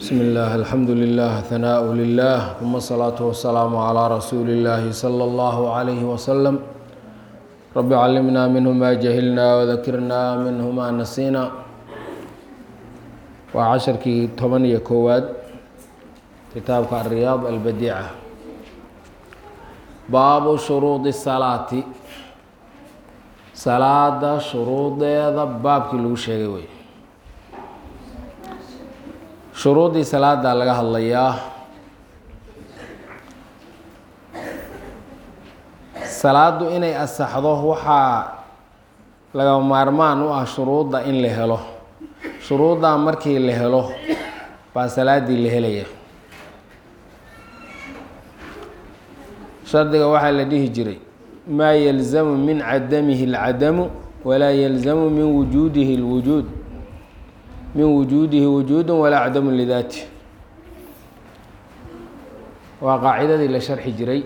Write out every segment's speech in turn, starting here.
بسم الله الحمد لله ثناء لله ثم الصلاة والسلام على رسول الله صلى الله عليه وسلم رب علمنا منه ما جهلنا وذكرنا منه ما نسينا وعشركii toban iyo koowaad kitaabka الرياض البديعة baabu shuruudi الصلاati salaada shuruudeeda baabkii lagu sheegay wey shuruuddii salaada laga hadlayaa salaadu inay asaxdo waxaa laga maarmaan u ah shuruudda in la helo shuruuddaa markii la helo baa salaaddii la helaya shardiga waxaa la dhihi jiray maa yalzamu min cadamihi اlcadamu walaa yalzamu min wujuudihi اlwujuud min wujuudihi wujuudu walaa cadamu lidaati waa qaacidadii la sharxi jiray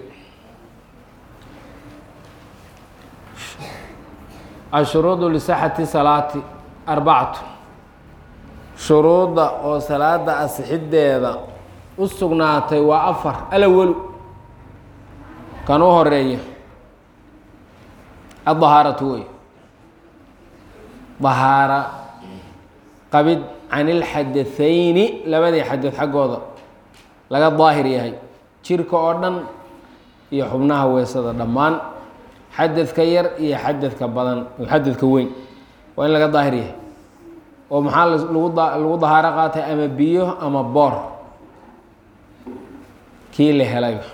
ashuruudu lisaxati salaati arbacatu shuruudda oo salaada asixideeda u sugnaatay waa afar alawalu kan u horeeya adahaaratu wey dahaara qabid can ilxadathayni labadii xadad xaggooda laga daahir yahay jirka oo dhan iyo xubnaha weesada dhammaan xadadka yar iyo xadadka badan xadadka weyn waa in laga daahir yahay oo maxaa lagu lagu dahaaro qaatay ama biyo ama boor kii la helayba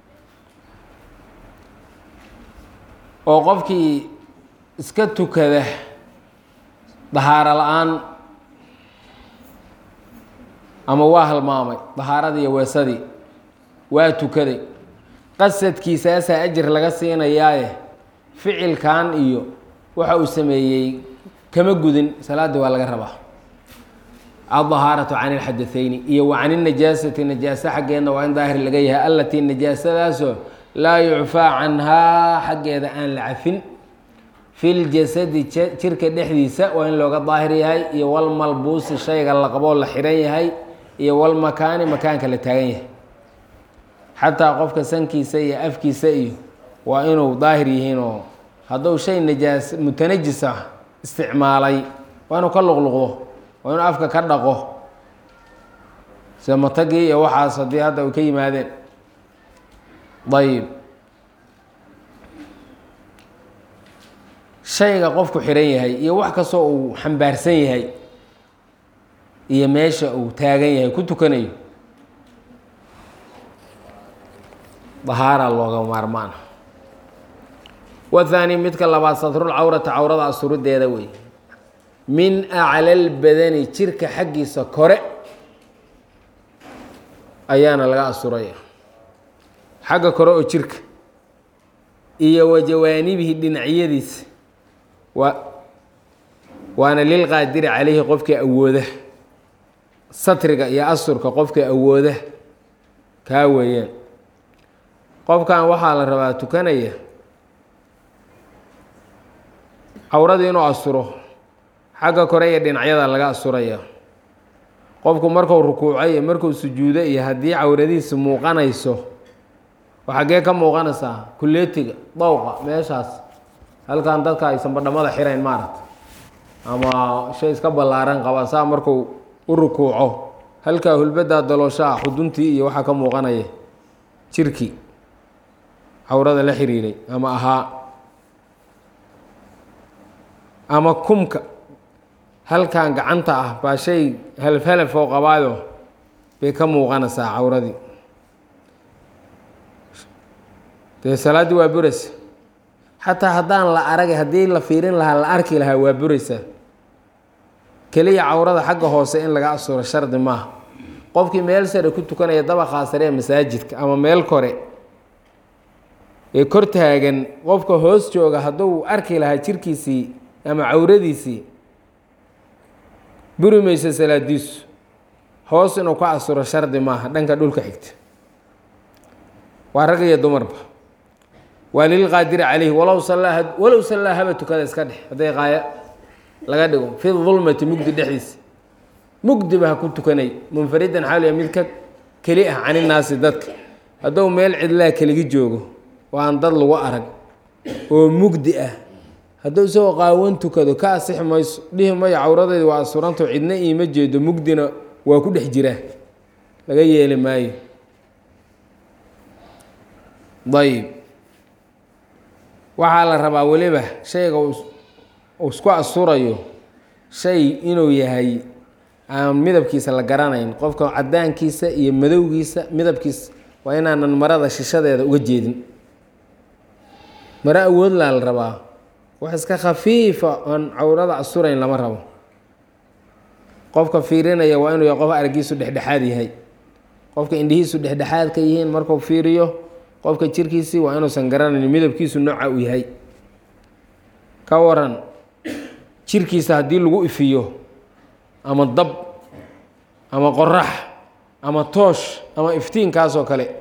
oo qofkii iska tukada dahaaro la-aan ama waa halmaamay dahaaradii iyo weesadii waa tukaday qasadkiisaasaa ajir laga siinayaaye ficilkan iyo waxa uu sameeyey kama gudin salaaddii waa laga rabaa aldahaaratu can ilxadathayni iyo wa can inajaasati najaaso xaggeedna waa in daahir laga yahay allatii najaasadaasoo laa yucfaa canhaa xaggeeda aan la cafin fi ljasadi jirka dhexdiisa waa in looga daahir yahay iyo walmalbuusi shayga la qaboo la xihan yahay iyo walmakaani makaanka la taagan yahay xataa qofka sankiisa iyo afkiisa iyo waa inuu daahir yihiinoo hadduu shay najaas mutanajisa isticmaalay waa inuu ka luqluqdo waa inuu afka ka dhaqo sida matagii iyo waxaas haddii hadda ay ka yimaadeen ayib shayga qofku xihan yahay iyo wax kastoo uu xambaarsan yahay iyo meesha uu taagan yahay ku tukanayo dahaara looga maarmaan wathaani midka labaad satrul cawrata cawrada asurideeda wey min aclal badani jirka xaggiisa kore ayaana laga asuraya xagga kore oo jirka iyo wa jawaanibihi dhinacyadiisa wa waana lilqaadiri calayhi qofkii awooda satriga iyo asurka qofkii awooda kaa weeyaan qofkan waxaa la rabaa tukanaya cawradii inuu asuro xagga kore iyo dhinacyada laga asuraya qofku marku rukuuco iyo markuu sujuudo iyo haddii cawradiisa muuqanayso xaggee ka muuqanaysaa kuleetiga dowqa meeshaas halkan dadka aysan badhamada xirayn maaragta ama shay iska ballaaran qaba saa markuu u rukuuco halkaa hulbadaa dalooshaa xuduntii iyo waxaa ka muuqanaya jirkii cawrada la xiriiray ama ahaa ama kumka halkan gacanta ah baa shay halaf-halaf oo qabaayo bay ka muuqanaysaa cawradii dee salaaddii waa buraysa xataa haddaan la aragay haddii la fiirin lahaa la arki lahaa waa buraysaa keliya cawrada xagga hoose in laga asuro shardi maaha qofkii meel sare ku tukanaya dabaqaa sare ee masaajidka ama meel kore ee kor taagan qofka hoos jooga hadduu arki lahaa jirkiisii ama cawradiisii buri mayso salaadiisu hoos inuu ka asuro shardi maaha dhanka dhulka xigta waa rag iyo dumarba waa lilqaadiri calayhi walow sallaa walow sallaa haba tukada iska dhex hadday qaaya laga dhigo fi dulmati mugdi dhexdiisa mugdiba ha ku tukanay munfaridan xaaliya mid ka keli ah caninaasi dadka hadduu meel cidlaa keligi joogo oo aan dad lagu arag oo mugdi ah hadduu isagoo qaawan tukado ka asixi mayso dhihi mayo cawradayda waa asuranto cidna iima jeedo mugdina waa ku dhex jiraa laga yeeli maayo ayib waxaa la rabaa weliba shayga uu isku asurayo shay inuu yahay aan midabkiisa la garanayn qofka cadaankiisa iyo madowgiisa midabkiisa waa inaanan marada shishadeeda uga jeedin maro awoodlaa la rabaa wax iska khafiifa oon cawrada asurayn lama rabo qofka fiirinaya waa inuu yahay qof araggiisu dhexdhexaad yahay qofka indhihiisu dhexdhexaad ka yihiin markuu fiiriyo qofka jirkiisii waa inuusan garanayn midabkiisu nooca uu yahay ka waran jirkiisa haddii lagu ifiyo ama dab ama qorax ama toosh ama iftiinkaas oo kale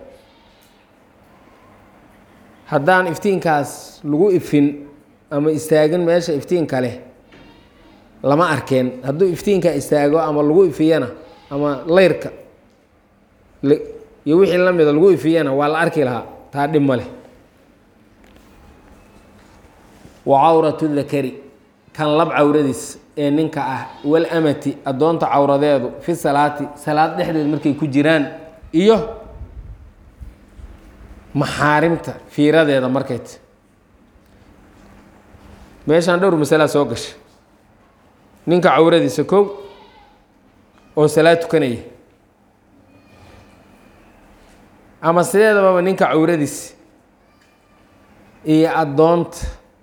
haddaan iftiinkaas lagu ifin ama istaagin meesha iftiinka leh lama arkeen hadduu iftiinka istaago ama lagu ifiyana ama leyrka iyo wixii la mida lagu ifiyana waa la arki lahaa taa dhib ma leh wa cawratu dakari kan lab cawradiis ee ninka ah walamati addoonta cawradeedu fi salaati salaad dhexdeed markay ku jiraan iyo maxaarimta fiiradeeda markayt meeshaan dhowr masalaa soo gashay ninka cawradiisa kow oo salaad tukanaya ama sideedababa ninka cawradiis iyo addoonta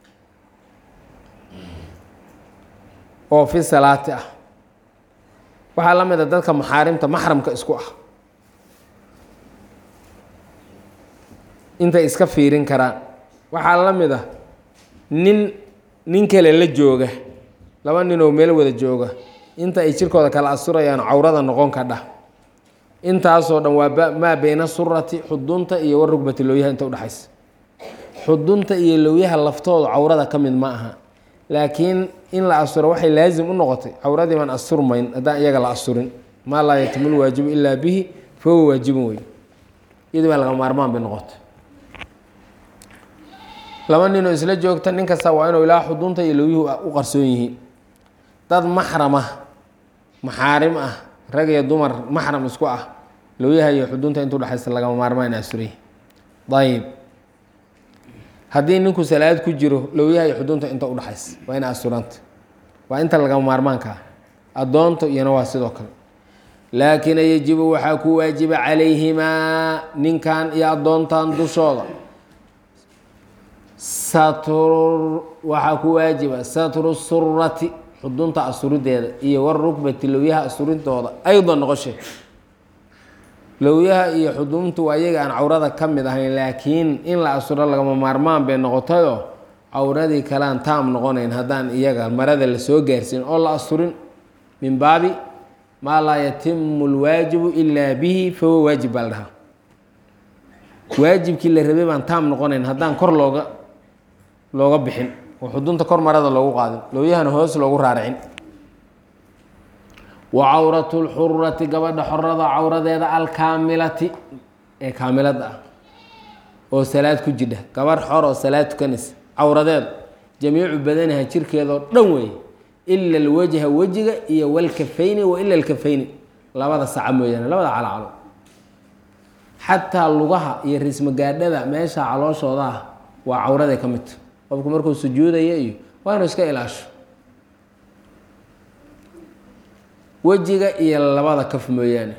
oo fi salaati ah waxaa la mid a dadka maxaarimta maxramka isku ah intay iska fiirin karaan waxaa la mid ah nin nin kale la jooga laba nin oo meel wada jooga inta ay jirkooda kala asurayaan cawrada noqon kadha intaasoo dhan waa maa beyna surati xudunta iyo warugbati lowyaha inta udhexaysa xudunta iyo lowyaha laftooda cawrada ka mid ma aha laakiin in la asuro waxay laazim u noqotay cawradii baan asurmayn haddaan iyaga la asurin maa laa yatimul waajibu ilaa bihi fahuwa waajibun wey iyadii baa laga maarmaan bay noqotay laba ninoo isla joogta nin kasta waa inuu ilaa xudunta iyo lowyuhu u qarsoon yihiin dad maxram ah maxaarim ah rag iyo dumar maxram isku ah lowyaha iyo xudunta intu dhexaysa lagama maarmaan in asuray ayib haddii ninku salaad ku jiro lowyaha iyo xudunta inta udhexaysa waa ina asuranta waa inta lagama maarmaanka ah addoonta iyona waa sidoo kale laakina yajibu waxaa ku waajiba calayhimaa ninkan iyo addoontan dushooda satru waxaa ku waajiba satru surati xudunta asurideeda iyo warukbati lowyaha asurintooda aydan noqoshe lowyaha iyo xuduntu waa iyaga aan cawrada ka mid ahayn laakiin in la asuro lagama maarmaan bay noqotayoo cawradii kalean taam noqonayn haddaan iyaga marada la soo gaarsiin oo la asurin min baabi maa laa yatimu lwaajibu ilaa bihi fahuwa waajib baa la dhahaa waajibkii la rabay baan taam noqonayn haddaan kor looga looga bixin oo xudunta kor marada loogu qaadin looyahana hoos loogu raaricin wa cawratu lxurati gabadha xorada cawradeeda alkaamilati ee kaamilada ah oo salaad ku jidha gabarh xor oo salaad tukanaysa cawradeeda jamiicu badanaha jirkeedoo dhan weeye ila alwajha wejiga iyo walkafayni wa ila alkafayni labada saca mooyaane labada calacalo xataa lugaha iyo rismagaadhada meesha calooshooda ah waa cawraday ka midta qofku markuu sujuudaya iyo waa inuu iska ilaasho wejiga iyo labada kaf mooyaane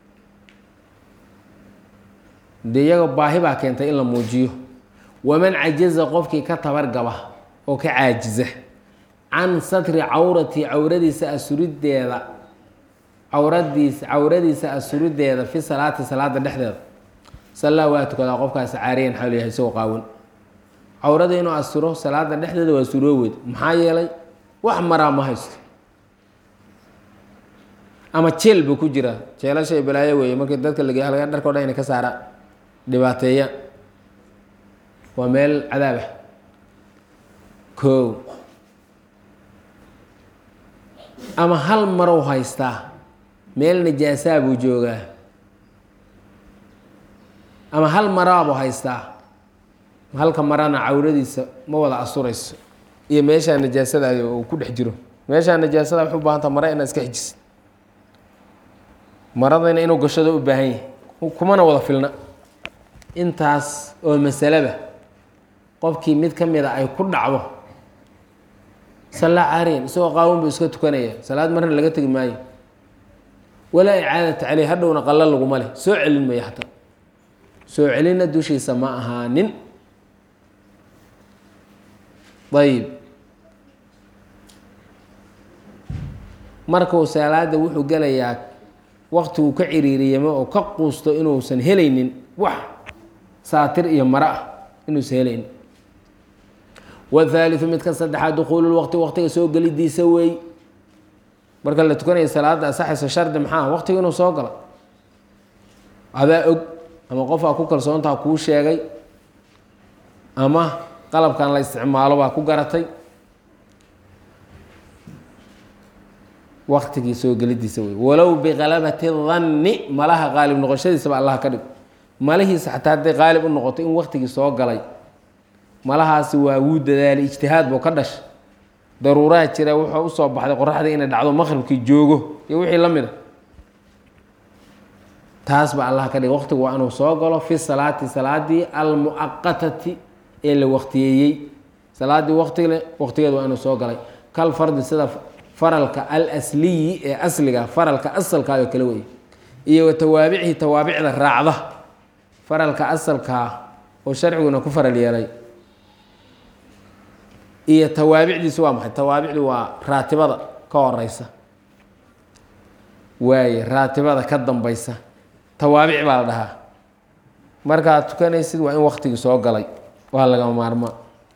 dee iyaga baahi baa keentay in la muujiyo waman cajaza qofkii ka tabargaba oo ka caajiza can satri cawrati cawradiisa asurideeda cawradiisa cawradiisa asurideeda fi salaati salaada dhexdeeda sallaa waa tukadaa qofkaasi caariyan xaal yahay isagoo qaawan cawrada inuu asuro salaada dhexdeeda waa surooweyd maxaa yeelay wax maraa ma haysto ama jeel buu ku jiraa jeelashay balaayo weeye markii dadka lage halga dharka o dhan inay ka saaraan dhibaateeyaan waa meel cadaab ah koow ama hal marow haystaa meel najaasaa buu joogaa ama hal maraabuu haystaa halka marana cawradiisa ma wada asurayso iyo meeshaa najaasada uu ku dhex jiro meeshaa najaasada waxay u baahanta mara inaad iska xijisid maradayna inuu gashado u baahan yahay kumana wada filna intaas oo masaleba qofkii mid ka mida ay ku dhacdo sallaa caariyan isagoo qaawan buu iska tukanaya salaad marna laga tegi maayo walaa icaadata caleyh hadhowna qalla laguma leh soo celin maya xataa soo celinna dushiisa ma ahaanin ayib markuu salaada wuxuu gelayaa wakti uu ka ciriiriyamo oo ka quusto inuusan helaynin wax saatir iyo maro ah inuusan helaynin wthaaliu midka saddexaad dukuulu waqti waqtiga soo gelidiisa wey marka la tukanaya salaada asaxayso shardi maxaa waqtiga inuu soo galo adaa og ama qofaa ku kalsoontaha kuu sheegay ama qalabkan la isticmaalo baa ku garatay waqtigii soo gelidiisa wey walow bikalabati danni malaha qaalib noqoshadiisaba allah ka dhig malahiisa xataa hadday qaalib u noqoto in waqtigii soo galay malahaasi waa wuu dadaalay ijtihaad buu ka dhashay daruuraha jira wuxuu usoo baxday qoraxdii inay dhacdo maqribkii joogo iyo wixii la mid a taas ba allah ka dhigay waqtigu waa inuu soo galo fi salaati salaadii almucaqatati ee la waqtiyeeyey salaadii waqtile waqtigeeda waa inuu soo galay kal fardi sida faralka alsliyi ee asliga faralka asalkaayoo kale wey iyo wa tawaabicihi tawaabicda raacda faralka asalkaa oo sharciguna ku faral yeelay iyo tawaabicdiisu waa maxay tawaabicdu waa raatibada ka horeysa waaye raatibada ka dambeysa tawaabic baa la dhahaa markaad tukanaysid waa in waktigii soo galay waa lagama maarmaa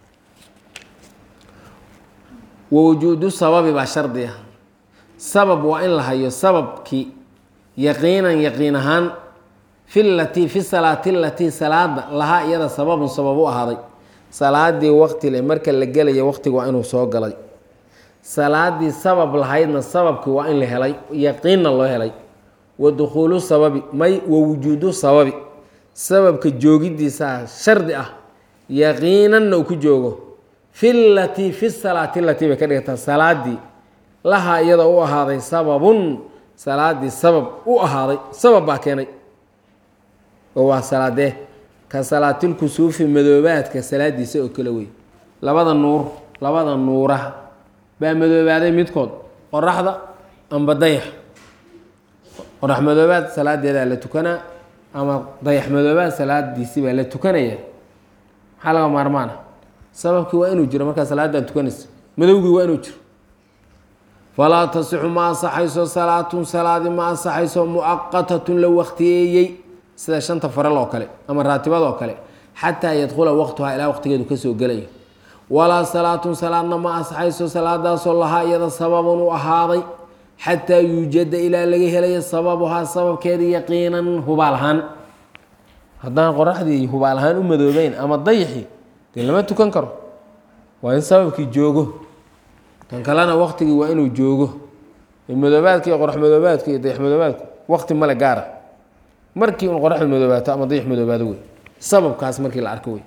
wa wujuudu sababi baa shardi ah sabab waa in la hayo sababkii yaqiinan yaqiin ahaan fi latii fi salaati latii salaada lahaa iyada sababun sabab u ahaaday salaadii waqti le marka la gelaya waqtiga waa inuu soo galay salaadii sabab lahaydna sababkii waa in la helay yaqiinna loo helay wa dukhuulu sababi may wa wujuudu sababi sababka joogidiisaa shardi ah yaqiinanna uu ku joogo fi latii fi salaati latii bay ka dhigtaa salaadii lahaa iyada u ahaaday sababun salaadii sabab u ahaaday sabab baa keenay oo waa salaadee ka salaatilkusuufi madoobaadka salaadiisa oo kale wey labada nuur labada nuuraha baa madoobaaday midkood qoraxda amba dayax qorax madoobaad salaadeedaa la tukanaa ama dayax madoobaad salaadiisi baa la tukanaya maxaa laga maarmaana sababkii waa inuu jiro markaa salaadan tukanaysa madowgii waa inuu jiro falaa tasixu ma ansaxayso salaatun salaadi ma ansaxayso mucaqatatun la waktiyeeyey sida shanta faral oo kale ama raatibada oo kale xataa yadkhula waqtuhaa ilaa waqtigeedu kasoo gelayo walaa salaatun salaadna ma ansaxayso salaadaasoo lahaa iyada sababun u ahaaday xataa yuujada ilaa laga helayo sababuhaa sababkeeda yaqiinan hubaal ahaan haddaan qoraxdii hubaal ahaan u madoobeyn ama dayixi dee lama tukan karo waa in sababkii joogo kan kalena waqtigii waa inuu joogo madoobaadka iyo qorax madoobaadka iyo dayax madoobaadku waqti male gaara markii un qoraxdu madoobaato ama dayax madoobaado wey sababkaas markii la arko wey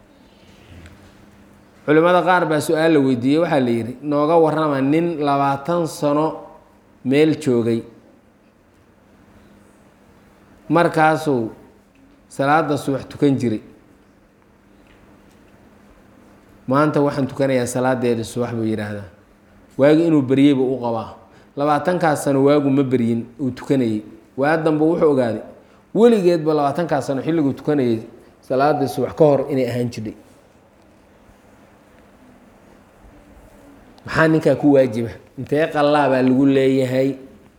culimada qaar baa su-aal la weydiiyey waxaa la yidhi nooga warrama nin labaatan sano meel joogay markaasuu salaada subax tukan jiray maanta waxaan tukanayaa salaadeeda subax buu yidhaahdaa waagi inuu beryey buu u qabaa labaatankaas sano waagu ma beryin uu tukanayey waa danba wuxuu ogaaday weligeedba labaatankaas sano xilliguu tukanayay salaada subax ka hor inay ahaan jirhay maxaa ninkaa ku waajiba intee qallaa baa lagu leeyahay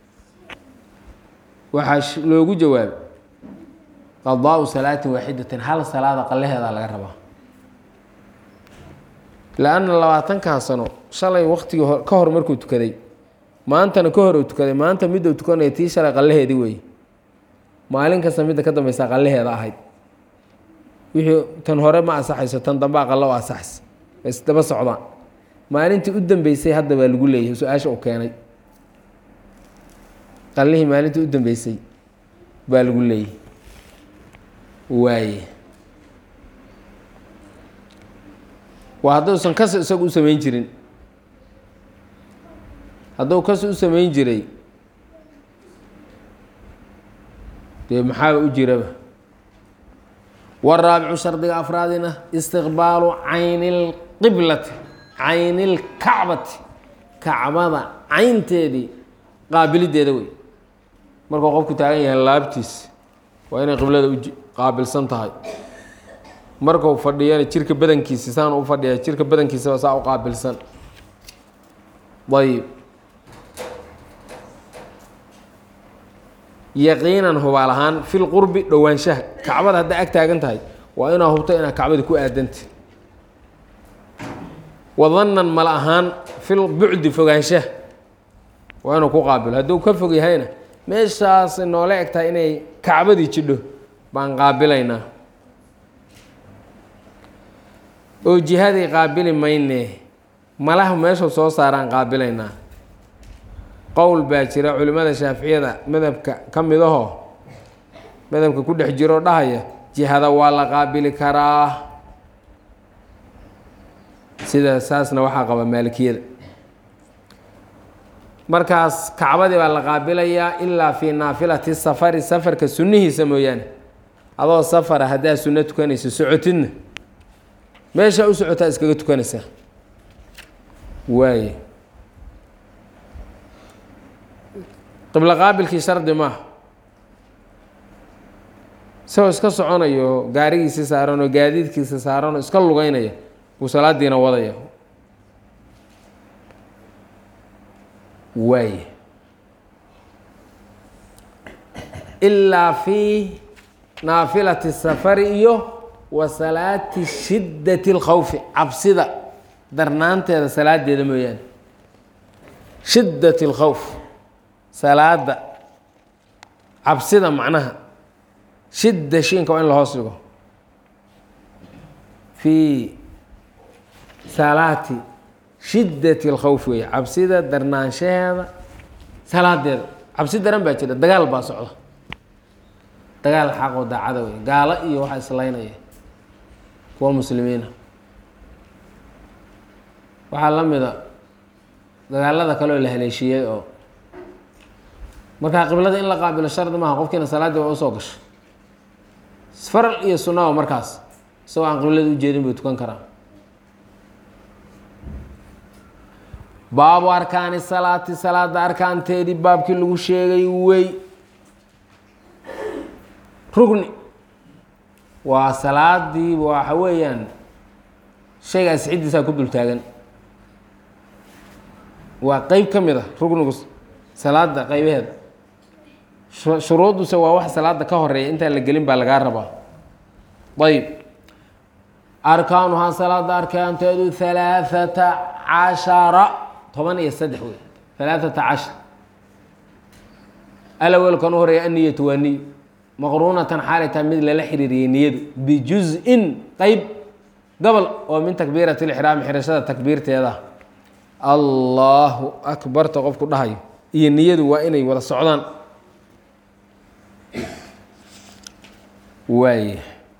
waxaa loogu jawaabay qadaau salaatin waaxidatin hal salaada qallaheedaa laga rabaa la-anna labaatankaa sano shalay waqtigii ka hor markuu tukaday maantana ka hor uu tukaday maanta miduu tukanaya tii shalay qallaheedii wey maalin kasta midda ka dambeysa qallaheeda ahayd wixii tan hore ma ansaxayso tan dambea qallo o ansaxaysa isdaba socdaan maalintii u dambeysay hadda baa lagu leeyahay su-aasha uu keenay qallihii maalintii u dambeysay baa lagu leeyay waaye waa hadduusan kas isagu u samayn jirin hadduu kas u samayn jiray dee maxaaba u jiraba waraabicu shardiga afraadina istiqbaalu cayni lqiblati cayni lkacbati kacbada caynteedii qaabilideeda wey markuu qofku taagan yahay laabtiis waa inay qiblada u qaabilsan tahay markuu fadhiyana jirka badankiisi saan u fadhiya jirka badankiisaba saa u qaabilsan ayib yaqiinan hubaal ahaan fi lqurbi dhowaanshaha kacbada haddaa ag taagan tahay waa inaa hubto inaad kacbada ku aadanta wadannan mala ahaan fi lbucdi fogaanshaha waa inuu ku qaabilo hadduu ka fog yahayna meeshaas noola eg tahay inay kacbadii jidho baan qaabilaynaa oo jihadii qaabili mayne malaha meeshu soo saaraan qaabilaynaa qowl baa jira culimmada shaaficiyada madhabka ka mid ahoo madhabka ku dhex jiroo dhahaya jihada waa la qaabili karaa sida saasna waxaa qaba maalikiyada markaas kacbadii baa la qaabilayaa ilaa fii naafilati safari safarka sunnihiisa mooyaane adoo safara haddaa sunno tukanaysa socotidna meeshaa u socotaa iskaga tukanaysaa waaye qiblo qaabilkii shardi maaha isagoo iska soconayo gaarigiisi saaran oo gaadiidkiisa saaran oo iska lugeynaya buu salaadiina wadaya waaye ilaa fii naafilati safari iyo wa salaati shiddati اlkhawfi cabsida darnaanteeda salaadeeda mooyaane shiddat اlkhawf salaada cabsida macnaha shidda shiinka waa in la hoos dhigo fii salaati shiddati اlkhawf weeye cabsida darnaanshaheeda salaadeeda cabsi daran baa jira dagaal baa socda dagaal xaqoo daacada wey gaalo iyo waxaa islaynaya kuwa muslimiina waxaa la mida dagaalada kale oo la haleeshiiyey oo markaa qiblada in la qaabilo shardi maaha qofkiina salaaddii waa usoo gasho faral iyo sunaba markaas isagoo aan qiblada ujeedin buu tukan karaa baabu arkaani salaati salaada arkaanteedii baabkii lagu sheegay wey rugni waa salaadii waxa weeyaan shaygaas ciddiisaa ku dul taagan waa qeyb ka mid a rugnigu salaada qeybaheeda shuruuduse waa wax salaada ka horeeya intaan la gelin baa lagaa rabaa ayb arkaanuhaa salaada arkaanteedu halaaثata cashara toban iyo saddex wey halaaثata cashar alawelkan u horeeya anniyatu waa niyo maqruunatan xaalay tahay mid lala xiriiriyey niyadu bijuz-in qeyb gobol oo min takbiirati lixraami xirashada takbiirteeda allahu akbarta qofku dhahayo iyo niyadu waa inay wada socdaan waay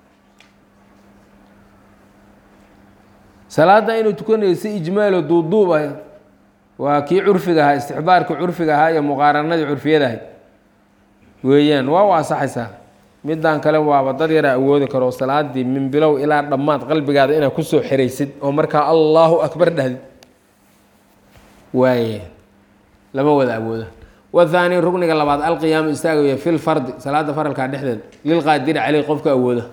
salaadda inuu tukanayo si ijmaalo duuduub ah waa kii curfiga ahaa istixbaarkii curfiga ahaa iyo muqaaranadii curfiyada ahay weeyaan waa u ansaxaysaa middan kale waaba dad yaraa awoodi karo salaadii min bilow ilaa dhammaad qalbigaada inaad kusoo xiraysid oo markaa allahu akbar dhahdid waaye lama wada awoodo wathaani rugniga labaad alqiyaamu istaagaya fi lfardi salaada faralkaa dhexdeed lilqaadiri caleyh qofka awooda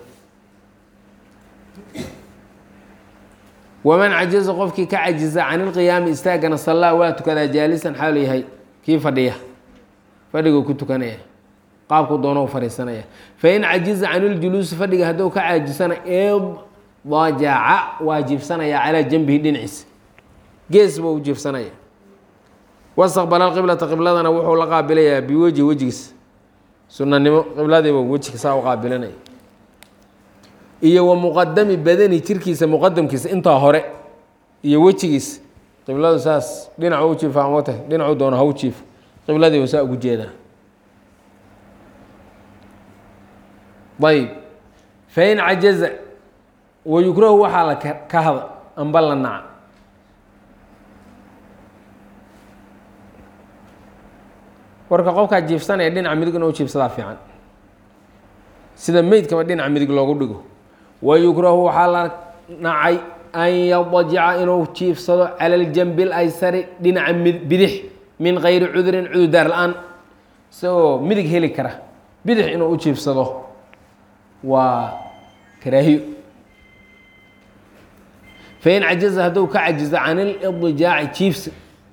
waman cajiza qofkii ka cajiza can ilqiyaami istaagana sallaa waa tukadaa jaalisan xaal yahay kii fadhiya fadhiguu ku tukanaya qaabku doono u fadhiisanaya fain cajiza can iljuluusi fadhiga hadduu ka caajisana iddajaca waa jiifsanaya calaa janbihi dhinaciisa gees buu u jiifsanaya wastaqbala qiblata qibladana wuxuu la qaabilayaa biwejhi wejigiisa sunanimo qibladiiba wejiga saa u qaabilanaya iyo wa muqadami badani jirkiisa muqadamkiisa intaa hore iyo wejigiisa qibladu saas dhinacu u jiifa ama tahay dhinacu doono ha u jiifo qibladiiba saa ugu jeedaa ayb fain cajaza wayukrahu waxaa la ka hada amba la naca warka qofkaa jiifsanaya dhinaca midig inuu jiifsadaa fiican sida meydkaba dhinaca midig loogu dhigo wayukrahu waxaa la nacay an yadajica inuu jiifsado cala aljanbi اlaysari dhinaca bidix min gayri cudurin cudurdaar la-aan isagoo midig heli kara bidix inuu u jiifsado waa karaahiyo fain cajaza hadduu ka cajizo can ilidijaaci jiifsi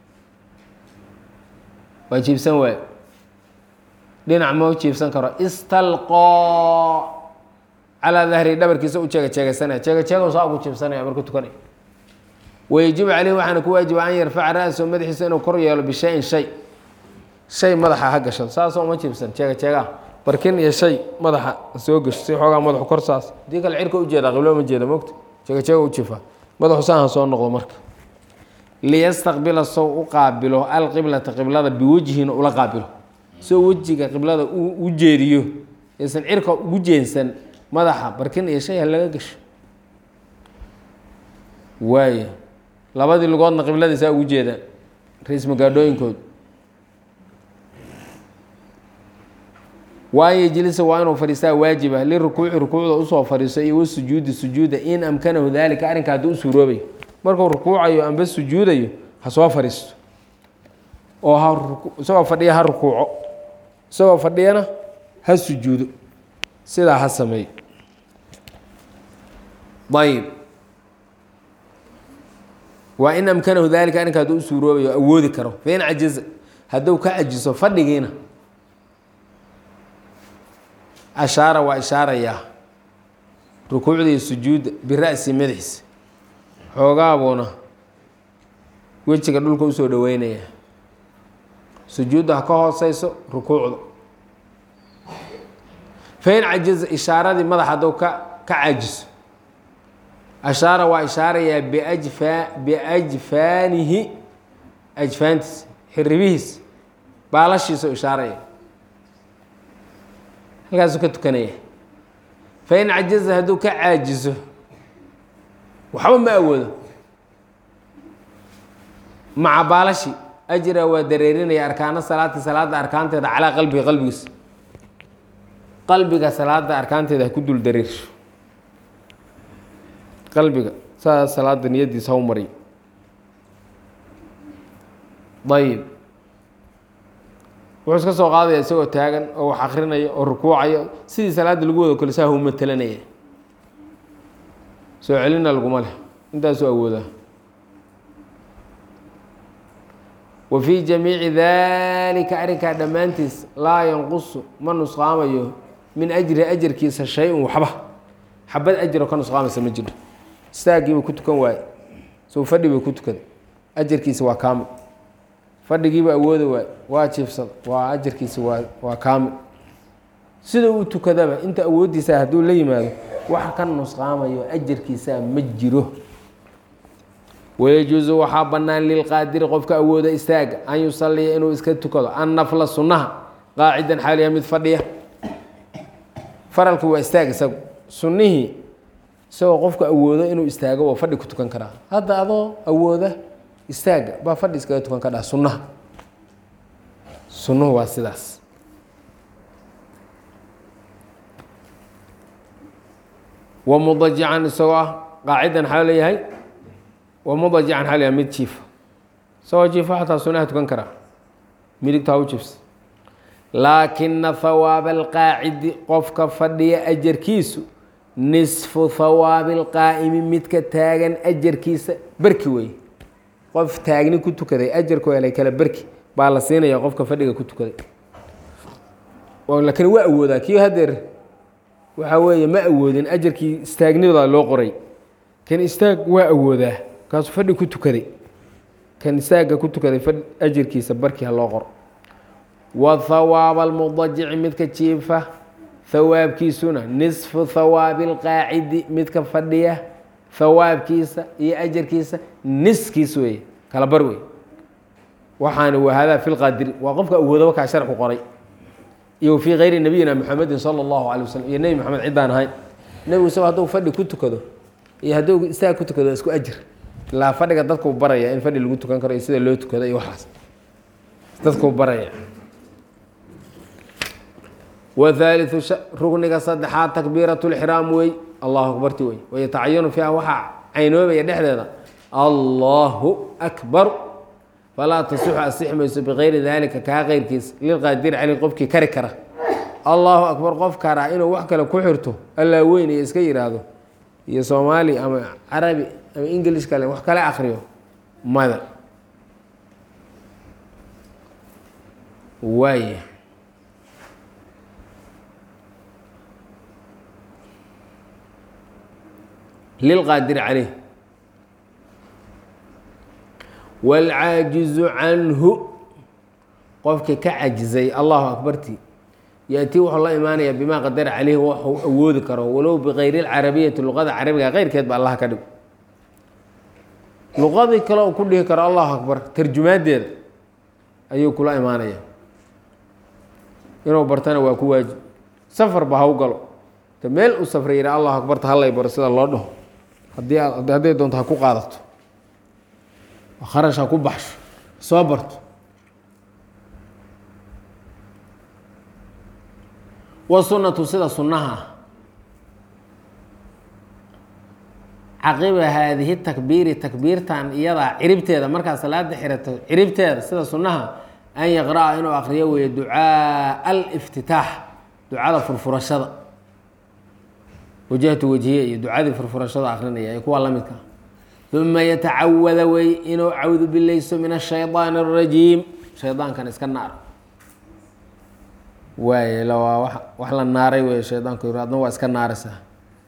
waa jiibsan waayo dhinac ma u jiibsan karo istalqoo calaa dahri dhabarkiisa u jeega jeegaysanaya jeega jeega saa ugu jiibsanaya markuu tukanaya wayajibu caleyhi waxaana ku waajiba an yarfaca ra-sahu madaxiisa inuu kor yeelo bishayin shay shay madaxa ha gashado saasoo uma jiibsan jeega jeegaha barkin iyo shay madaxa soo gasho si xoogaa madaxu kor saas hadii kale cirka ujeeda qiblo ma jeeda mogta jeega jeega u jiifa madaxu saaha soo noqdo marka liyastaqbila sow u qaabilo alqiblata qiblada biwejhin ula qaabilo soo wejiga qiblada u jeediyo aysan cirka ugu jeensan madaxa barkin iyo shay ha laga gasho waaya labadii lugoodna qibladiisaa ugu jeedaan ra-iis magaadhooyinkood waan yejlisa waa inuu fadhiistaa waajiba lirukuuci rukuucda usoo fadhiiso iyo wasujuudi sujuuda in amkanahu daalika arrinka haddii u suuroobayo markuu rukuucayo amba sujuudayo ha soo fadhiisto oo ha isagoo fadhiya ha rukuuco isagoo fadhiyana ha sujuudo sidaa ha sameeyo ayb waa in amkanahu daalika arrinka hadduu u suuroobayo awoodi karo fain cajiza hadduu ka cajiso fadhigiina ashaara waa ishaarayaa rukuucda iyo sujuudda bira'si madaxiisa xoogaabuuna wejiga dhulka usoo dhaweynaya sujuudda ha ka hooseyso rukuucda fain cajiza ishaaradii madax hadduu ka ka cajiso ashaara waa ishaarayaa biajfa biajfaanihi ajfaantiisa xiribihiisa baalashiisao ishaaraya halkaasuu ka tukanaya fain cajaza hadduu ka caajiso waxba ma awoodo maca baalashi ajra waa dareerinaya arkaano salaati salaada arkaanteeda calaa qalbiga qalbigiisa qalbiga salaada arkaanteeda ha ku dul dareersho qalbiga saa salaada niyadiisa ha u mariyo ayib wuxuu iska soo qaadaya isagoo taagan oo wax akrinaya oo rukuucaya sidii salaada lagu wado kale saa hau matelanaya soo celina laguma leh intaasuu awoodaa wa fii jamiici dalika arrinkaa dhammaantiis laa yanqusu ma nusqaamayo min ajri ajarkiisa shay-un waxba xabad ajro ka nusqaamaysa ma jiro istaagiibuu ku tukan waaye soo fadhi buu ku tukaday ajarkiisa waa kaamil fadhigiiba awooda waay waa jiifsada waa ajarkiisa waa waa kaamil sida uu tukadaba inta awooddiisa hadduu la yimaado wax ka nusqaamayo ajarkiisaa ma jiro wayajuusu waxaa bannaan lilqaadiri qofka awooda istaaga an yusaliya inuu iska tukado annafla sunnaha qaacidan xaaliya mid fadhiya faralku waa istaag isagu sunnihii isagoo qofka awoodo inuu istaago waa fadhi ku tukan karaa hadda adoo awooda istaaga baa fadhi iskaga tukan ka dhaha sunnaha sunnuhu waa sidaas wa mudajican isagoo ah qaacidan xaa leeyahay wa mudajican xaa leeyahay mid jiifa isagoo jiifa xataa sunnaha tukan karaa midigta ha u jiifsa laakina hawaaba alqaacidi qofka fadhiya ajarkiisu nisfu hawaabi alqaa'imi midka taagan ajarkiisa berki wey qof taagni ku tukaday ajarku helay kale berki baa la siinaya qofka fadhiga ku tukaday laakiin waa awoodaa kii hadeer waxaa weeye ma awoodin ajarkii istaagnida loo qoray kan istaag waa awoodaa kaasuu fadhi ku tukaday kan istaagga ku tukaday ajarkiisa barkii ha loo qoro wa hawaaba almudajici midka jiifa hawaabkiisuna nisfu hawaabi alqaacidi midka fadhiya hawaabkiisa iyo ajarkiisa niskiis weeye kala bar wey waxaana wahadaa fi lqaadiri waa qofka awoodaba kaa sharxu qoray iyo fii kayri nabiyina maxamedin sala allahu alay wasalam iyo nebi maxamed ciddaan ahayn nebigu isagoo hadduu fadhi ku tukado iyo hadduu istaag ku tukado isku ajir ilaa fadhiga dadkuu baraya in fadhi lagu tukan karo iyo sida loo tukado iyo waxaas dadkuu baraya whaaliu rugniga saddexaad takbiirat lxiraam wey allahu akbarti wey wayatacayanu fiiha waxaa caynoobaya dhexdeeda allahu akbar falaa tasixu asixi mayso bikayri daalika kaa keyrkiis lilqaadiri caleyh qofkii kari kara allahu akbar qof kara inuu wax kale ku xirto allaa weyn iyo iska yidhaahdo iyo soomaali ama carabi ama ingilish kale wax kale akriyo mada waaya lilqaadiri caleyh wاlcaajizu canhu qofkii ka cajizay allahu akbarti yaأtii wuxuu la imaanaya bima qadara caleyhi waxuu awoodi karo walow bikayri اlcarabiyati luqada carabiga keyrkeed ba allah ka dhig luqadii kale u ku dhihi karo allahu akbar tarjumaadeeda ayuu kula imaanaya inuu bartana waa ku waajib safarba ha u galo ta meel u safray yidha allahu akbarta hallay baro sida loo dhaho haddii hadday doonto ha ku qaadato kharash ha ku baxsho soo barto wasunatu sida sunnaha caqiba haadihi takbiiri takbiirtan iyadaa ciribteeda markaa salaada xirato ciribteeda sida sunnaha an yaqra'a inuu akriyo weeye ducaa aliftitaax ducada furfurashada wajahtu wajhiye iyo ducadii furfurashada akrinaya ee kuwa la midka uma yatacawada wey inuu cawdu bilayso min ashayطaan الrajiim shaydaankan iska naar waay waa wax la naaray wey shaydaanku adna waa iska naaraysaa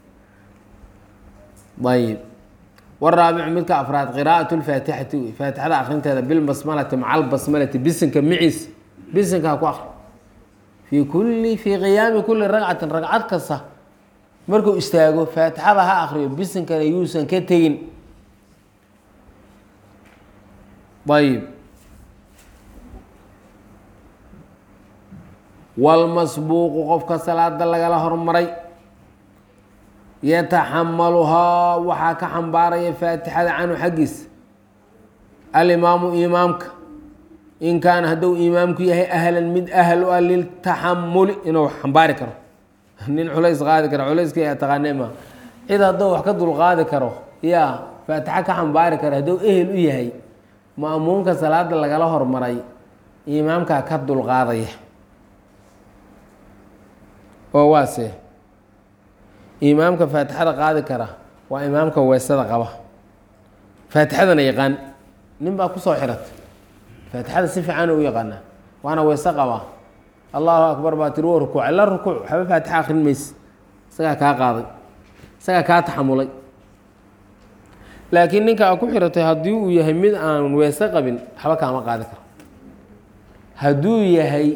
ayib waraabicu midka afraad qiraaءaة اlfaatixati wey faatixada akrinteeda bilbasmalati maca albasmalati bisinka miciis bisinka ha ku akri fii kuli fii qiyaami kuli ragcatin ragcad kasta markuu istaago faatixada ha akriyo bisinkana yuusan ka tegin ayib walmasbuuqu qofka salaada lagala hormaray yataxamaluhaa waxaa ka xambaaraya faatixada canhu xaggiisa alimaamu imaamka in kaana hadduu imaamku yahay ahlan mid ahl u ah liltaxamuli inuu xambaari karo nin culays qaadi karo culayska yaa taqaane ma cid hadduu wax ka dulqaadi karo yaa faatixa ka xambaari karo hadduu ehel u yahay ma'muumka salaada lagala hormaray imaamkaa ka dulqaadaya oo waase imaamka faatixada qaadi kara waa imaamka weesada qaba faatixadana yaqaan nin baa kusoo xiratay faatixada si fiican u yaqaanaa waana weese qabaa allahu akbar baa tiri wa rukuucay la rukuuc waxba faatixa akrin mayse isagaa kaa qaaday isagaa kaa taxamulay laakiin ninka a ku xiratay haddii uu yahay mid aan weese qabin waxba kaama qaadi karo hadduu yahay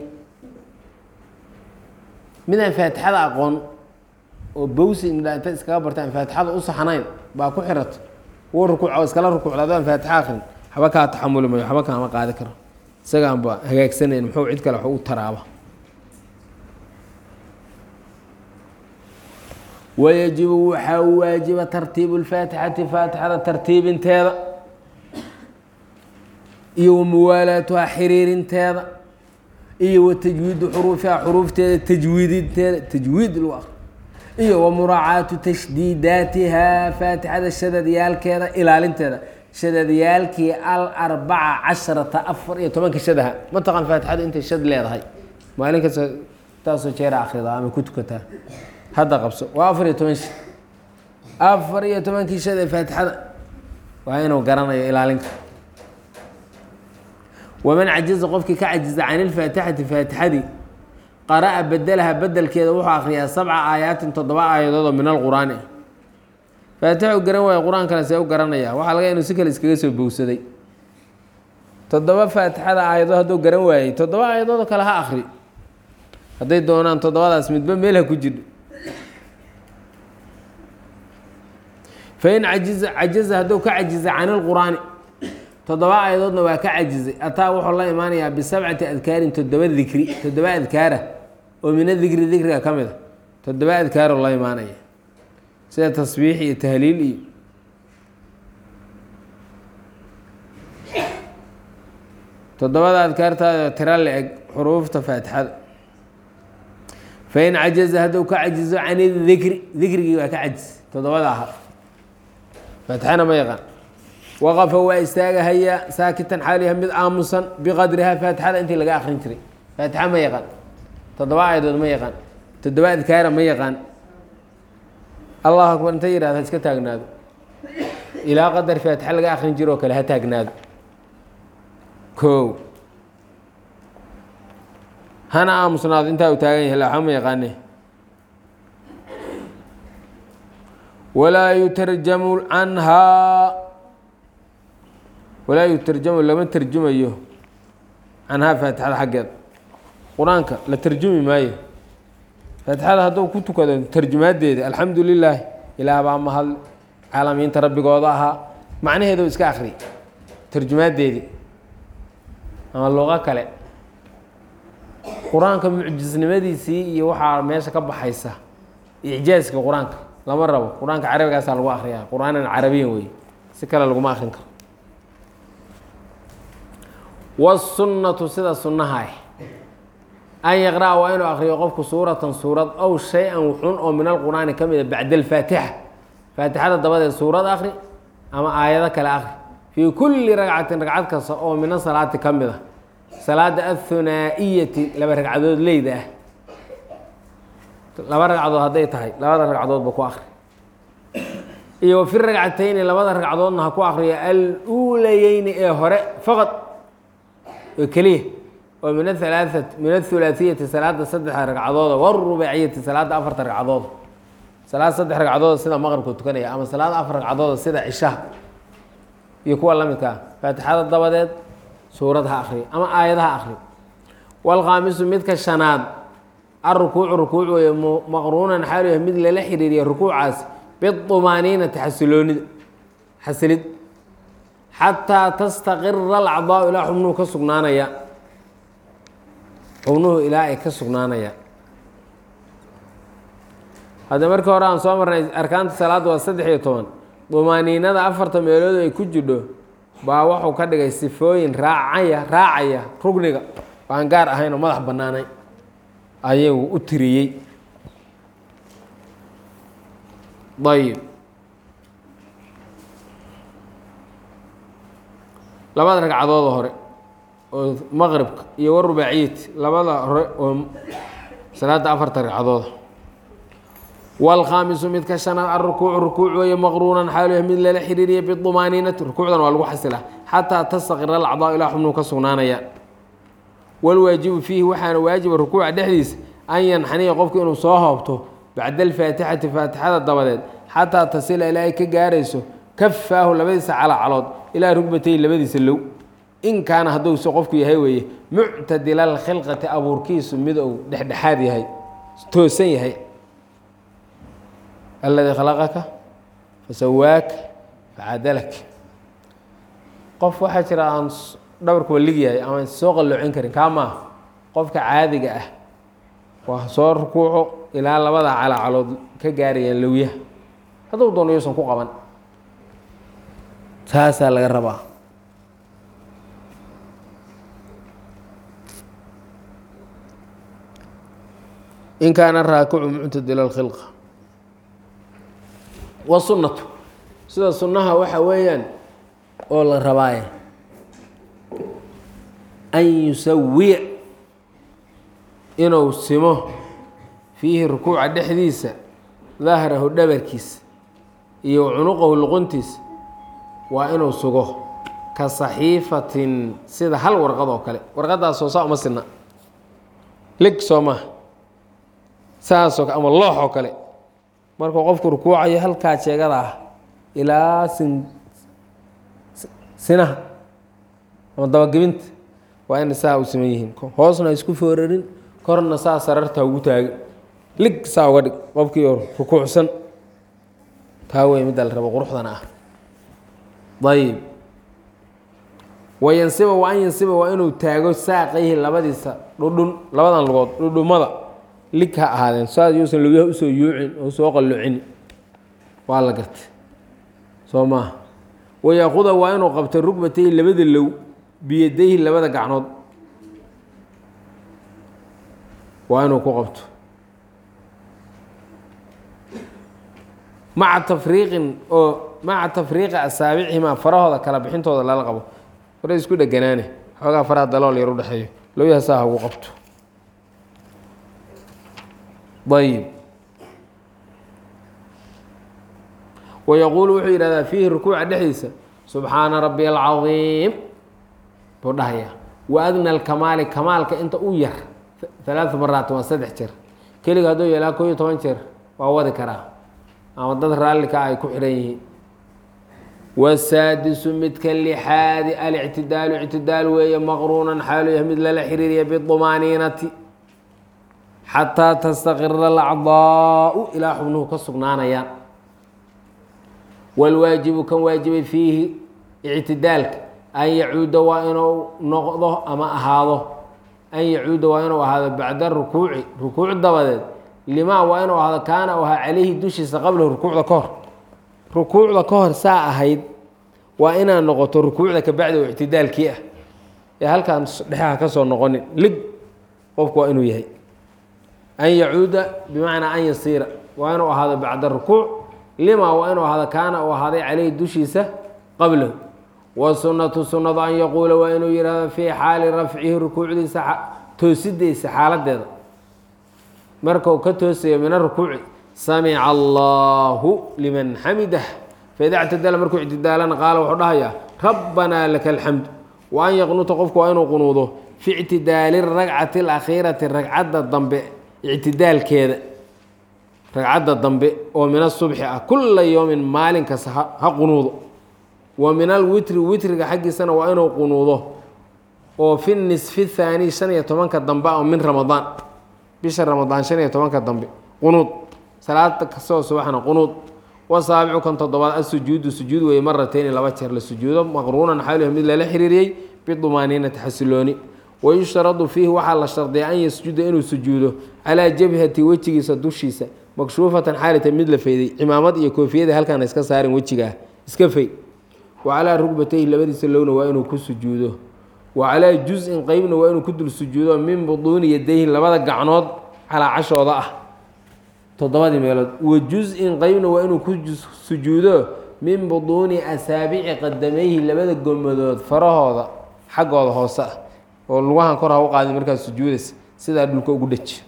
mid aan faatixada aqoon oo bawsi indha inta iskaga barta aan faatixada u saxnayn baa ku xiratay wuu rukuuc oo iskala rukuucda adoo aan faatixa akrin waxba kaa taxamuli mayo waxba kaama qaadi karo isagaanba hagaagsanayn muxuu cid kale wax u taraaba wayajibu waxaa waajiba tartiibu lfaatixati faatixada tartiibinteeda iyo wamuwaalaatuha xiriirinteeda iyo wa tajwiidu xuruufiha xuruufteeda tajwiidinteeda tajwiid lagu akri iyo wa muraacaatu tashdiidaatiha faatixada shadadyaalkeeda ilaalinteeda shadadyaalkii alarbaca casharata afar iyo tobanka shadaha mataqaan faatixadu intay shad leedahay maalin kasta taasoo jeera akhridaa ama ku tukataa hadda qabso waa afar iyo toban shad afar iyo tobankii shad ee faatixada waa inuu garanayo ilaalinka waman cajiza qofkii ka cajiza can ilfaatixati faatixadii qara'a bedelaha bedelkeeda wuxuu akriyaa sabca aayaatin toddoba aayadood oo min alqur'aani ah faatixa u garan waaya qur-aankana see u garanaya waxaa laga inuu si kale iskaga soo bowsaday toddoba faatixada aayadood hadduu garan waayey toddoba aayadoodoo kale ha akri hadday doonaan toddobadaas midba meel ha ku jidho fain cajiza cajiza hadduu ka cajiza can ilqur'aani toddoba aayadoodna waa ka cajizay ataa wuxuu la imaanayaa bisabcati adkaarin toddoba dikri toddoba adkaara oo mina dikri dikriga ka mid a toddoba adkaaroo la imaanaya sida tasbiix iyo tahliil iyo toddobada adkaartaada tira la eg xuruufta faatixada fain cajaza hadduu ka cajizo can idikri dikrigii waa ka cajis toddobada aha faatixana ma yaqaan waqafa waa istaagahayaa saakitan xaaliha mid aamusan biqadriha faatixada intii laga akrin jiray faatixa ma yaqaan toddoba aayadood ma yaqaan toddoba adkaara ma yaqaan allahu akbar inta yihahda iska taagnaado ilaa qadar faatixa laga akrin jiro oo kale ha taagnaado kow hana aamusnaado intaa uu taagan yahay laxa ma yaqaane walaa yutarjamu canhaa walaa yutarjamu lama terjumayo canhaa faatixada xaggeeda qur-aanka la terjumi maayo faatixada hadduu ku tukado tarjumaadeeda alxamdu lilaahi ilaah baa mahad caalamiinta rabbigooda ahaa macnaheeda iska akri tarjumaadeedii ama luqo kale qur-aanka mucjisnimadiisii iyo waxaa meesha ka baxaysa icjaaska qur-aanka lama rabo qur-aanka carabigaasaa lagu akriyaa qur-aanan carabiyan wey si kale laguma akrin karo wasunnatu sida sunnaha ah an yaqra'a waa inuu akriyo qofku suuratan suurad ow shay-an wuxun oo min alqur'aani ka mida bacda alfaatixa faatixada dabadeed suurad akri ama aayado kale akri fii kulli ragcatin ragcad kasta oo mina salaati ka mid a salaada athunaa-iyati laba ragcadood leyda ah laba ragcadood hadday tahay labada ragcadoodba ku akri iyo wa fi ragcatayni labada ragcadoodna ha ku akriyo al-uulayeyni ee hore faqad oo keliya oo min ahalaaat min athulaahiyati salaada saddexa ragcadooda warubaaciyati salaada afarta ragcadooda salaad saddex ragcadooda sida maqribka tukanaya ama salaad afar ragcadooda sida cishaha iyo kuwa la midka ah faatixada dabadeed suurad ha akriyo ama aayad ha akriyo waalkhaamisu midka shanaad alrukuucu rukuuc weeye maqruunan xaalu yahay mid lala xiriiriya rukuucaas bidumaaniinati xasiloonida xasilid xataa tastaqira alacdaau ilaa xubnuhu ka sugnaanaya xubnuhu ilaa ay ka sugnaanayaan hadda markii hore aan soo marnay arkaanta salaadda waa saddex iyo toban dumaaniinada afarta meelood ay ku jidho baa wuxuu ka dhigay sifooyin raacaya raacaya rugniga aan gaar ahayn oo madax bannaanay ayagu u tiriyey ayib labada ragcadooda hore oo maqribka iyo warubaaciyati labada hore oo salaada afarta ragcadooda wاlkhaamisu midka shanaad alrukuucu rukuuc weeye maqruunan xaalu yahay mid lala xiriiriya bidumaaniinati rukuucdan waa lagu xasilaa xataa tastaqira alacdaa ilaa xubnuhu ka sugnaanaya wاlwaajibu fiihi waxaana waajiba rukuuca dhexdiisa an yanxaniya qofku inuu soo hoobto bacda alfaatixati faatixada dabadeed xataa tasila ilaa ay ka gaarayso kafaahu labadiisa calacalood ilaa rugbatay labadiisa low in kaana hadduuse qofku yahay weeye muctadila alkhilqati abuurkiisu mid uu dhexdhexaad yahay toosan yahay aladii khalaqaka fasawaaka facadalak qof waxaa jira aan dhabarkuba lig yahay ama soo qalloocin karin kaa maaha qofka caadiga ah waa soo rukuuco ilaa labada calacalood ka gaarayaan lowyaha hadduu doono yuusan ku qaban taasaa laga rabaa in kaana raakicu muctadila اlkhilqa wasunnatu sida sunnaha waxa weeyaan oo la rabaaye an yusawiya inuu simo fiihi rukuuca dhexdiisa dahrahu dhabarkiisa iyo cunuqahu luquntiisa waa inuu sugo ka saxiifatin sida hal warqad oo kale warqadaasoo saa uma sidna lig soo maha saasoo ama loox oo kale markuu qofku rukuucayo halkaa jeegada ah ilaa sin sinaha ama dabagebinta waa ina saa u siman yihiin hoosna ha isku foorarin korna saa sararta ugu taagin lig saa uga dhig qofkii rukuucsan taa wey midda la rabo quruxdana ah ayib wayansiba wa an yansiba waa inuu taago saaqayhi labadiisa dhudhun labadan lugood dhudhumada lig ha ahaadeen saas yuusan lugyaha usoo yuucin oo soo qalloocin waa la gartay soo maaha wayaakuda waa inuu qabto rugbatayhi labada low biyadayhi labada gacnood waa inuu ku qabto maca tafriiqin oo maca tafriiqi asaabicihimaa farahooda kala bixintooda lala qabo fara isku dheganaane xoogaa faraha dalool yar udhexeeyo lowyaha saa hagu qabto ayib wayaquulu wuxuu yidhahdaa fiihi rukuuca dhexdiisa subxaana rabbi alcadiim buu dhahayaa wa adna alkamaali kamaalka inta u yar halaaa maraatin waa saddex jeer keliga hadduu yeelaa koo iyo toban jeer waa wadi karaa ama dad raallika ay ku xidhan yihiin wasaadisu midka lixaadi alictidaalu ictidaal weeye maqruunan xaalu yahay mid lala xiriiriya bidumaaniinati xataa tastaqira alacdaau ilaa xubnuhu ka sugnaanayaan walwaajibu kan waajibay fiihi ictidaalka an yacuuda waa inuu noqdo ama ahaado an yacuuda waa inuu ahaado bacda rukuuci rukuuc dabadeed limaa waa inuu ahaado kaana u ahaa calayhi dushiisa qablahu rukuucda ka hor rukuucda ka hor saa ahayd waa inaad noqoto rukuucda kabacdi oo ictidaalkii ah ee halkaan dhexaha ka soo noqonin lig qofku waa inuu yahay an yacuuda bimacnaa an yasiira waa inuu ahaado bacda rukuuc lima waa inuu ahaado kaana uu ahaaday caleyhi dushiisa qablahu wasunatu sunnadu an yaquula waa inuu yihahdo fii xaali rafcihi rukuucdiisa toosidiisa xaaladeeda markau ka toosayo min arukuuci samica allahu liman xamidah faida ictadala markuu ictidaalana qaala wuxuu dhahayaa rabbanaa laka alxamdu wa an yaqnuta qofku waa inuu qunuudo fi ictidaali ragcati alakhiirati ragcadda dambe ictidaalkeeda ragcadda dambe oo min asubxi ah kula yowmin maalin kasta ha qunuudo wa min alwitri witriga xaggiisana waa inuu qunuudo oo fi nisfi thaani shan iyo tobanka dambe oo min ramadaan bisha ramadaan shan iyo tobanka dambe qunuud salaada kastoo subaxna qunuud wasaabicu kan toddobaad asujuudu sujuud weeye marateyni laba jeer la sujuudo maqruunan xaaluh mid lala xiriiriyey bidumaaniinati xasilooni wayushtaradu fiihi waxaa la shardiya an yasjuda inuu sujuudo calaa jabhati wejigiisa dushiisa makshuufatan xaalita mid la feyday cimaamad iyo koofiyada halkaan iska saarin wejigaa iska fey wa calaa rugbatayhi labadiisa lowna waa inuu ku sujuudo wa calaa juz-in qeybna waa inuu ku dul sujuudo min buduuni yadayhi labada gacnood calaa cashooda ah toddobadii meelood wa juz-in qeybna waa inuu ku sujuudo min buduuni asaabici qadamayhi labada gomadood farahooda xaggooda hoose ah oo lugahan kor ha u qaadin markaas sujuudaysa sidaa dhulka ugu dheji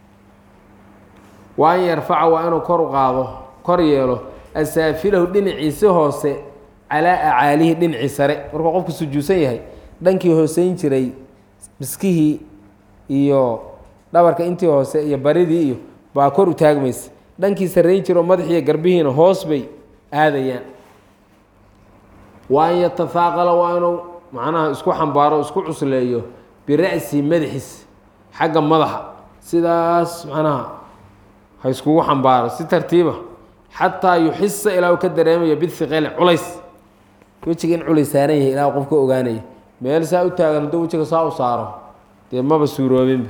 wa an yarfaca waa inuu kor u qaado kor yeelo asaafilahu dhinaciisi hoose calaa acaalihi dhinacii sare markuu qofku sujuudsan yahay dhankii hooseyn jiray miskihii iyo dhabarka intii hoose iyo baridii iyo baa kor u taagmaysa dhankii sarreyn jiro madaxiiyo garbihiina hoos bay aadayaan wa an yatafaaqala waa inuu macnaha isku xambaaro isku cusleeyo bira'si madaxiis xagga madaxa sidaas macnaha ha iskugu xambaaro si tartiiba xataa yuxisa ilaa uu ka dareemayo bihiqeli culays wejiga in culays saaran yahay ilaa qof ka ogaanaya meel saa u taagan hadduu wejiga saa u saaro dee maba suuroobinba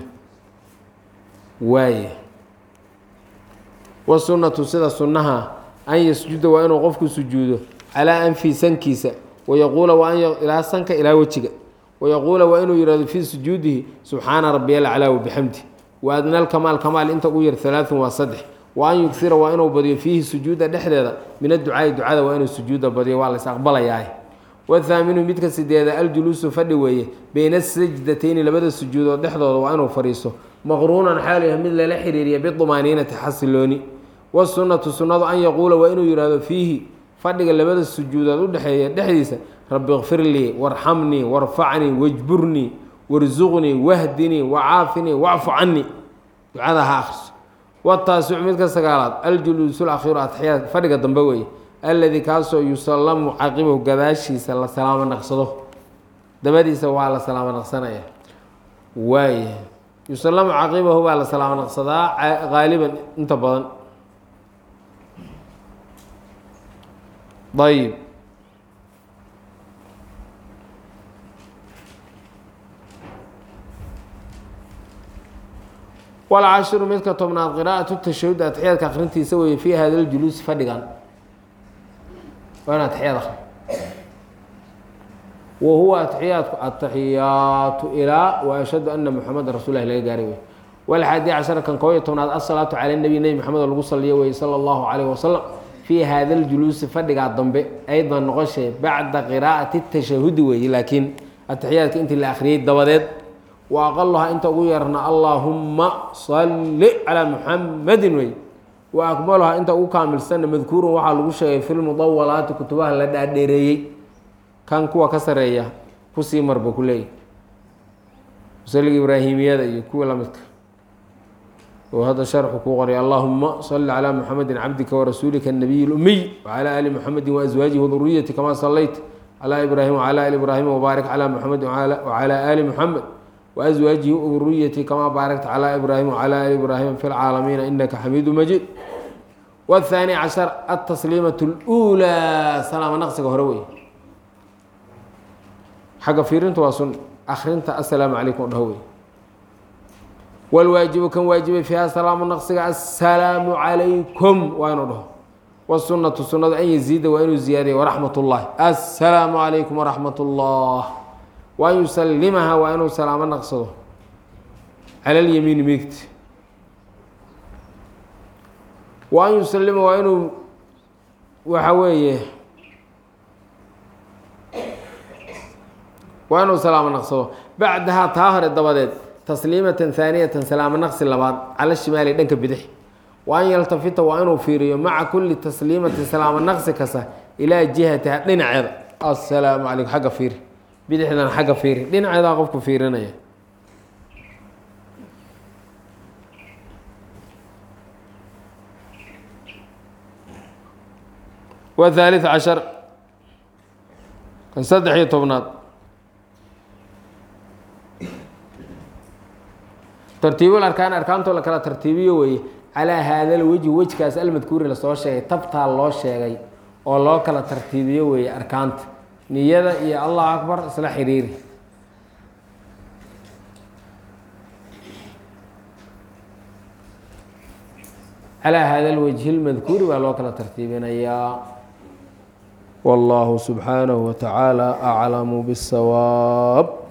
waaya wasunnatu sida sunnaha an yasjuda waa inuu qofku sujuudo calaa anfi sankiisa wayaquula waa an ilaa sanka ilaa wejiga wayaquula waa inuu yihahdo fii sujuudihi subxaana rabiya alclaa wabixamdi wa adna alkamaal kamaal inta ugu yar halaaثun waa saddex wa an yugsira waa inuu badiyo fiihi sujuuda dhexdeeda min adducaai ducada waa inuu sujuuda badiyo waa lays aqbalayaa wathaaminu midka sideeda aljuluusu fadhi weeye bayna asajdatayni labada sujuudood dhexdooda waa inuu fadhiiso maqruunan xaal yahay mid lala xiriiriya bidumaaniinati xasilooni wasunnatu sunnadu an yaquula waa inuu yihahdo fiihi fadhiga labada sujuudood udhexeeya dhexdiisa rabi kfir lii warxamnii warfacnii wajburnii warsuqnii wahdinii wacaafinii wacfu canii ducada ha akriso wataasicu midka sagaalaad aljuluusu lakhiiru atxiyaad fadhiga dambe weeye alladii kaasoo yusallamu caqibahu gadaashiisa la salaamo naqsado dabadiisa waa la salaamo naqsanaya waaya yusallamu caqibahu baa la salaamo naqsadaa qaaliban inta badan ayib walcashiru midka tobnaad qiraa'atu tashahud atixyaadka akrintiisa weeye fii hada ljuluusi fadhigan waa in atixyaad akri wa huwa atixiyaadku ataxiyaatu ilaa wa ashhadu ana muxameda rasul lahi laga gaaray wey walxaadi cashara kan koob iyo tobnaad asalaatu cala nabi nebi maxamed oo lagu saliyo weye sala allahu calayh wasalam fii hada ljuluusi fadhigaa dambe aydan noqoshee bacda qiraa'ati tashahudi weeye laakiin atixiyaadka intii la akhriyey dabadeed wa aqaluhaa inta ugu yarna allaahumma salli calaa muxamadin wey wa akmaluhaa inta ugu kaamilsanna madkuurun waxaa lagu sheegay fi lmudawalaati kutubaha la dhaadheereeyey kan kuwa ka sareeya kusii marba ku leeyahy musaliga ibraahimiyada iyo kuwa lamidka oo hadda sharxu kuu qoray allahuma salli calaa muxamedin cabdika warasuulika الnabiy اlumiy wcalى ali muxamedi waaswaajihi waduriyati kama salayt calى ibraahim wcalى ali ibraahim wbaarik calى muxamedi wcalى ali muxamed waaswaajihi waduriyati kama baarakta calى ibraahim wcalى ali ibraahim fi lcaalamiina inaka xamiidu majiid wاthaani cashar atasliimaة اlأulى salaama naqsiga hore wey xagga fiirinta waa sun akrinta assalaamu calaykum o dhaho wey wlwaajibu kan waajibay fiiha salaamu naqsiga assalaamu calaykum waa inuu dhaho wsunatu sunadu an yaziida waa inuu ziyaadiya waraxmat ullahi assalaamu calaykum waraxmat ullah wa an yusalimaha waa inuu salaamo naqsado cala lyamiini midigta wa an yusalima waa inuu waxa weeye waa inuu salaamo naqsado bacdahaa taa hore dabadeed tasliimatan haaniyatan salaamo naqsi labaad cala shimaali dhanka bidix wa an yaltafita waa inuu fiiriyo maca kulli tasliimatin salaamo naqsi kasta ilaa jihatiha dhinaceeda assalaamu calaykum xagga fiiri bidixdan xagga fiiri dhinaceedaa qofku fiirinaya wa haalith cashar kan saddex iyo tobnaad tartiibul arkaan arkaantoo la kala tartiibiyo weeye calaa haada lwejhi wejkaas almadkuuri lasoo sheegay tabtaa loo sheegay oo loo kala tartiibiyo weeye arkaanta niyada iyo allahu akbar isla xiriiri calaa haada lwajhi lmadkuuri baa loo kala tartiibinayaa wallahu subxaanahu wa tacaala aclamu bاsawaab